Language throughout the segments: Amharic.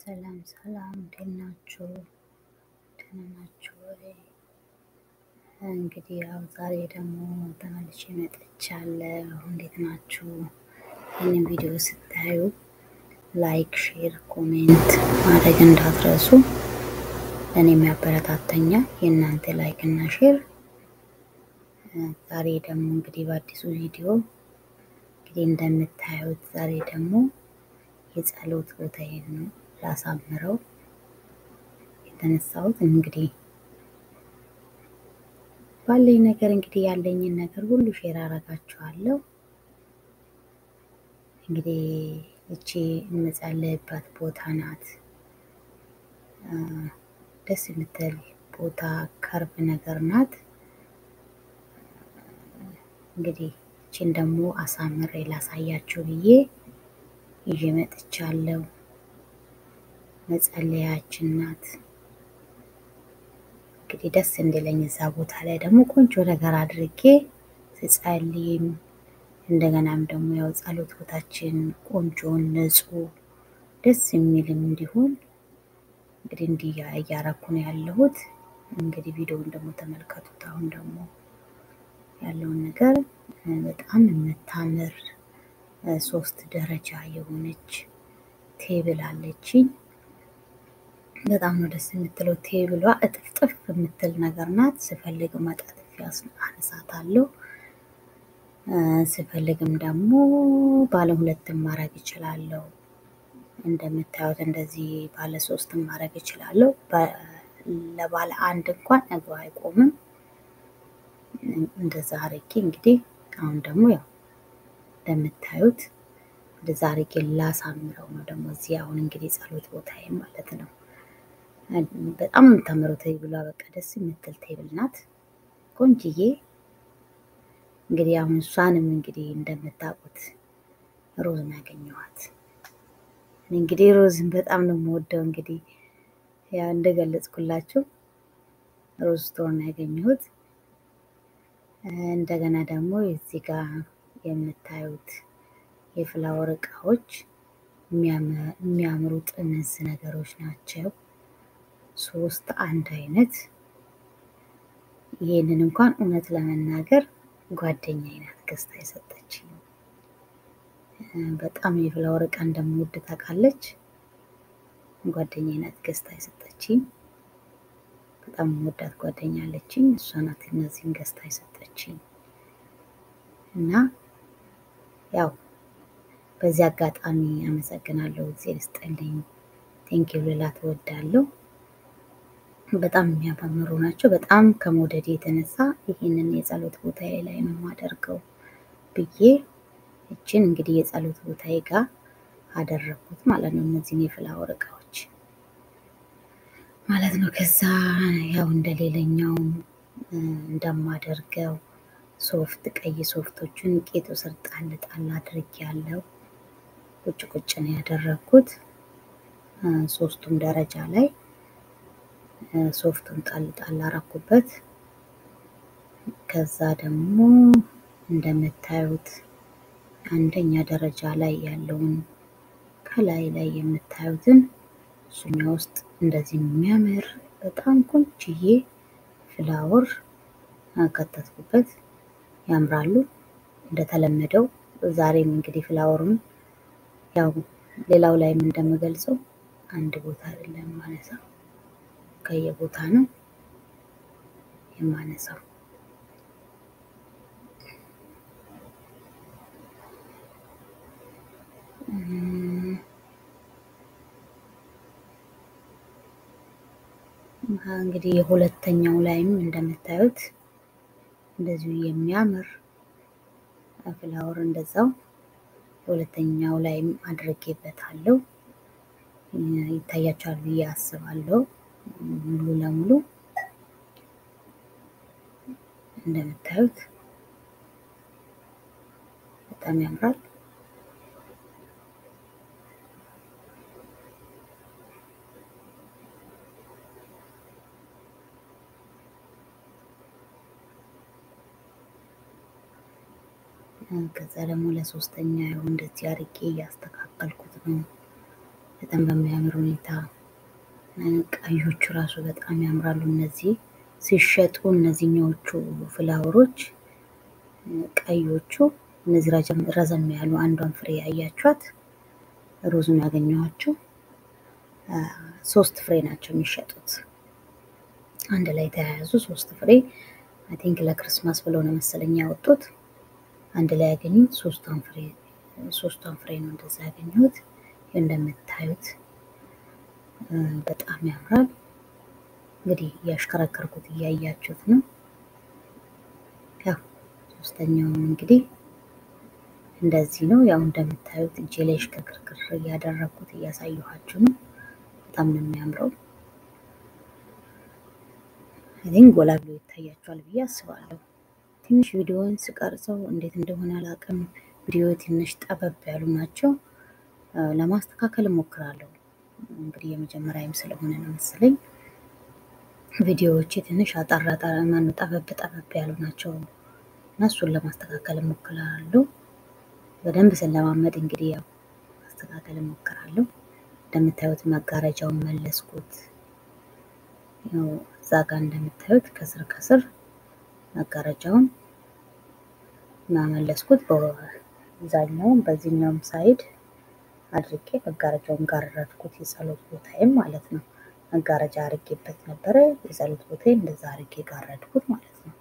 ሰላም ሰላም፣ እንዴት ናችሁ? ደህና ናችሁ ወይ? እንግዲህ ያው ዛሬ ደግሞ ተመልሼ መጥቻለሁ። እንዴት ናችሁ? ይህንን ቪዲዮ ስታዩ ላይክ፣ ሼር፣ ኮሜንት ማድረግ እንዳትረሱ። ለእኔ የሚያበረታተኛል የእናንተ ላይክ እና ሼር። ዛሬ ደግሞ እንግዲህ በአዲሱ ቪዲዮ እንግዲህ እንደምታዩት ዛሬ ደግሞ የጸሎት ቦታዬን ነው ላሳምረው የተነሳሁት። እንግዲህ ባለኝ ነገር እንግዲህ ያለኝን ነገር ሁሉ ሼር አረጋችኋለሁ። እንግዲህ እቺ የምጸልይበት ቦታ ናት። ደስ የምትል ቦታ ከርብ ነገር ናት። እንግዲህ እቺን ደግሞ አሳምሬ ላሳያችሁ ብዬ ይዤ መጥቻለሁ። መጸለያችን ናት። እንግዲህ ደስ እንዲለኝ እዛ ቦታ ላይ ደግሞ ቆንጆ ነገር አድርጌ ስጸልይም እንደገናም ደግሞ ያው ጸሎት ቦታችን ቆንጆን ንጹህ ደስ የሚልም እንዲሆን እንግዲህ እንዲህ እያረኩ ነው ያለሁት። እንግዲህ ቪዲዮውን ደግሞ ተመልከቱት። አሁን ደግሞ ያለውን ነገር በጣም የምታምር ሶስት ደረጃ የሆነች ቴብል አለችኝ። በጣም ነው ደስ የምትለው ቴብሏ እጥፍጥፍ የምትል ነገር ናት። ስፈልግ መጣጥፊ አነሳታለሁ። ስፈልግም ደግሞ ባለ ሁለትም ማድረግ እችላለሁ። እንደምታዩት እንደዚህ ባለ ሶስትም ማድረግ እችላለሁ። ለባለ አንድ እንኳን እግሩ አይቆምም። እንደዛ አርጌ እንግዲህ አሁን ደግሞ ያው እንደምታዩት እንደዛ አርጌ ላሳምረው ነው ደግሞ እዚህ አሁን እንግዲህ ጸሎት ቦታዬ ማለት ነው። በጣም የምታምረው ቴብሏ በቃ ደስ የምትል ቴብል ናት። ቆንጅዬ እንግዲህ አሁን እሷንም እንግዲህ እንደምታውቁት ሮዝ ነው ያገኘኋት። እንግዲህ ሮዝን በጣም ነው የምወደው። እንግዲህ ያው እንደገለጽኩላችሁ ሮዝ ስቶር ነው ያገኘሁት። እንደገና ደግሞ እዚህ ጋር የምታዩት የፍላወር እቃዎች የሚያምሩ ጥምዝ ነገሮች ናቸው። ሶስት አንድ አይነት። ይህንን እንኳን እውነት ለመናገር ጓደኛዬ ናት ገዝታ የሰጠችኝ። በጣም የፍላወር እቃ እንደምወድ ታውቃለች። ጓደኛዬ ናት ገዝታ የሰጠችኝ። በጣም የምወዳት ጓደኛ አለችኝ። እሷ ናት እነዚህን ገዝታ የሰጠችኝ እና ያው በዚህ አጋጣሚ አመሰግናለሁ። እግዜር ይስጥልኝ። ቴንኪው ልላት እወዳለሁ። በጣም የሚያማምሩ ናቸው። በጣም ከመውደድ የተነሳ ይህንን የጸሎት ቦታዬ ላይ ነው የማደርገው ብዬ እችን እንግዲህ የጸሎት ቦታዬ ጋር አደረግኩት ማለት ነው። እነዚህን የፍላወር እቃዎች ማለት ነው። ከዛ ያው እንደሌለኛው እንደማደርገው ሶፍት ቀይ ሶፍቶቹን ቄጡ ስር ጣል ጣል አድርጌ ያለው ቁጭ ቁጭ ነው ያደረግኩት ሶስቱም ደረጃ ላይ ሶፍቱን ጣል ጣል አረኩበት። ከዛ ደግሞ እንደምታዩት አንደኛ ደረጃ ላይ ያለውን ከላይ ላይ የምታዩትን እሱኛ ውስጥ እንደዚህ የሚያምር በጣም ቆንጅዬ ፍላወር ከተትኩበት። ያምራሉ። እንደተለመደው ዛሬም እንግዲህ ፍላወሩን ያው ሌላው ላይም እንደምገልጸው አንድ ቦታ አይደለም ማነሳው ከየቦታ ነው የማነሳው። እንግዲህ የሁለተኛው ላይም እንደምታዩት እንደዚሁ የሚያምር ፍላወር እንደዛው የሁለተኛው ላይም አድርጌበታለሁ። ይታያቸዋል ብዬ አስባለሁ። ሙሉ ለሙሉ እንደምታዩት በጣም ያምራል። ከዛ ደግሞ ለሶስተኛ ይሁን እንደዚህ አርጌ እያስተካከልኩት ነው። በጣም በሚያምር ሁኔታ ቀዮቹ ራሱ በጣም ያምራሉ። እነዚህ ሲሸጡ እነዚህኛዎቹ ፍላወሮች ቀዮቹ እነዚህ ረዘም ያሉ አንዷን ፍሬ ያያችኋት ሮዙን ያገኘኋቸው ሶስት ፍሬ ናቸው የሚሸጡት አንድ ላይ ተያያዙ ሶስት ፍሬ አይ ቲንክ ለክርስማስ ብለው ነው መሰለኝ ያወጡት። አንድ ላይ ያገኙት ሶስቷን ፍሬ ሶስቷን ፍሬ ነው እንደዛ ያገኘሁት። እንደምታዩት በጣም ያምራል። እንግዲህ እያሽከረከርኩት እያያችሁት ነው። ያው ሶስተኛውም እንግዲህ እንደዚህ ነው። ያው እንደምታዩት እጄ ላይ ሽክርክር እያደረግኩት እያሳየኋችሁ ነው። በጣም ነው የሚያምረው። አይን ጎላ ብሎ ይታያችኋል ብዬ አስባለሁ። ትንሽ ቪዲዮውን ስቀርጸው እንዴት እንደሆነ አላውቅም። ቪዲዮ ትንሽ ጠበብ ያሉ ናቸው። ለማስተካከል እሞክራለሁ። እንግዲህ የመጀመሪያም ስለሆነ ነው መሰለኝ ቪዲዮዎቼ ትንሽ አጠራ ማነው ጠበብ ጠበብ ያሉ ናቸው እና እሱን ለማስተካከል እሞክራለሁ። በደንብ ስለማመድ እንግዲህ ያው ማስተካከል እሞክራለሁ። እንደምታዩት መጋረጃውን መለስኩት። ያው እዛ ጋር እንደምታዩት ከስር ከስር መጋረጃውን ማመለስኩት በዛኛውም በዚህኛውም ሳይድ አድርጌ መጋረጃውን ጋረድኩት። የጸሎት ቦታዬም ማለት ነው። መጋረጃ አርጌበት ነበረ። የጸሎት ቦታዬ እንደዛ አርጌ ጋረድኩት ማለት ነው።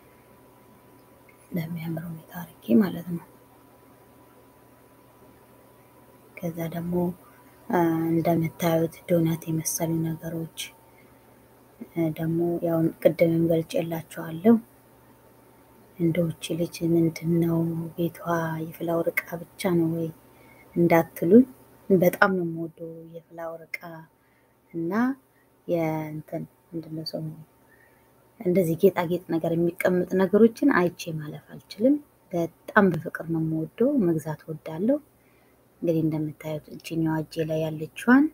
ለሚያምር ሁኔታ አርጌ ማለት ነው። ከዛ ደግሞ እንደምታዩት ዶናት የመሰሉ ነገሮች ደግሞ ያው ቅድምም ገልጬላችኋለሁ። እንደውች ልጅ ምንድን ነው ቤቷ የፍላወር እቃ ብቻ ነው ወይ እንዳትሉኝ፣ በጣም ነው የምወደው የፍላወር እቃ እና የእንትን ምንድን ነው ሰው እንደዚህ ጌጣጌጥ ነገር የሚቀመጥ ነገሮችን አይቼ ማለፍ አልችልም። በጣም በፍቅር ነው የምወደው፣ መግዛት ወዳለሁ። እንግዲህ እንደምታዩት እችኛዋ እጄ ላይ ያለችዋን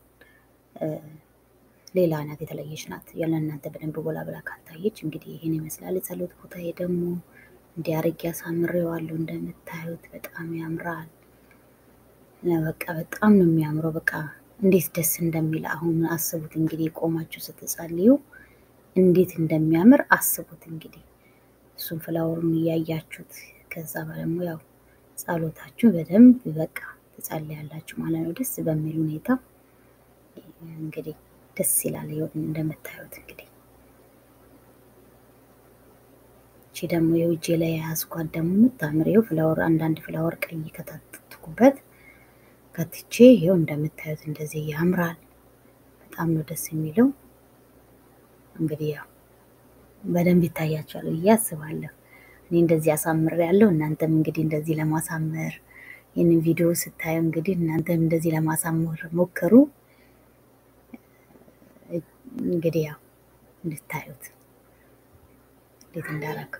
ሌላ ናት፣ የተለየች ናት። ያለ እናንተ በደንብ ጎላ ብላ ካልታየች እንግዲህ ይህን ይመስላል። የጸሎት ቦታዬ ደግሞ እንዲህ አድርጌ አሳምሬዋለሁ። እንደምታዩት በጣም ያምራል። በቃ በጣም ነው የሚያምረው። በቃ እንዴት ደስ እንደሚል አሁን አስቡት እንግዲህ ቆማችሁ ስትጸልዩ እንዴት እንደሚያምር አስቡት እንግዲህ እሱን ፍላወሩን እያያችሁት ከዛ ደግሞ ያው ጸሎታችሁ በደንብ በቃ ትጸልያላችሁ ማለት ነው። ደስ በሚል ሁኔታ እንግዲህ ደስ ይላል። ይኸው እንደምታዩት እንግዲህ እቺ ደግሞ የውጄ ላይ የያዝኳት ደግሞ የምታምር ይኸው ፍላወር አንዳንድ ፍላወር ቀይ ከታተትኩበት ከትቼ ይኸው እንደምታዩት እንደዚህ ያምራል። በጣም ነው ደስ የሚለው። እንግዲህ ያው በደንብ ይታያቸዋል ብዬ አስባለሁ። እኔ እንደዚህ አሳምር ያለው እናንተም እንግዲህ እንደዚህ ለማሳመር ይህንን ቪዲዮ ስታዩ እንግዲህ እናንተም እንደዚህ ለማሳመር ሞክሩ። እንግዲህ ያው እንድታዩት እንዴት እንዳረግ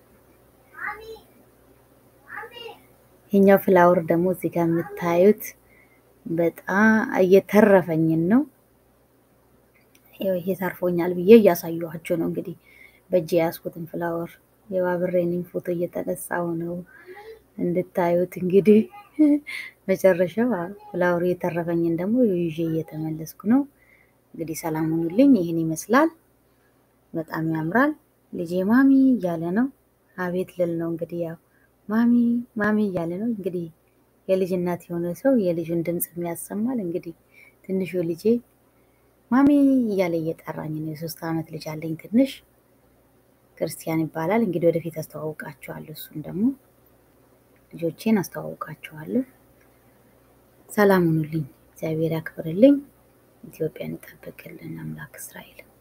ይሄኛው ፍላወር ደግሞ እዚህ ጋር የምታዩት በጣም እየተረፈኝን ነው። ይኸው ይሄ ተርፎኛል ብዬ እያሳየኋቸው ነው። እንግዲህ በእጅ የያዝኩትን ፍላወር የባብሬንም ፎቶ እየተነሳው ነው እንድታዩት። እንግዲህ መጨረሻው ፍላወሩ የተረፈኝን ደግሞ ይዤ እየተመለስኩ ነው። እንግዲህ ሰላም ሁኑልኝ። ይህን ይመስላል። በጣም ያምራል። ልጄ ማሚ እያለ ነው። አቤት ልል ነው እንግዲህ ያው ማሚ ማሚ እያለ ነው። እንግዲህ የልጅ እናት የሆነ ሰው የልጁን ድምፅ የሚያሰማል። እንግዲህ ትንሹ ልጄ ማሚ እያለ እየጠራኝ ነው። የሶስት ዓመት ልጅ አለኝ ትንሽ ክርስቲያን ይባላል። እንግዲህ ወደፊት አስተዋውቃችኋለሁ። እሱን ደግሞ ልጆቼን አስተዋውቃችኋለሁ። ሰላም ሁኑልኝ። እግዚአብሔር ያክብርልኝ። ኢትዮጵያን ይጠብቅልን አምላክ እስራኤል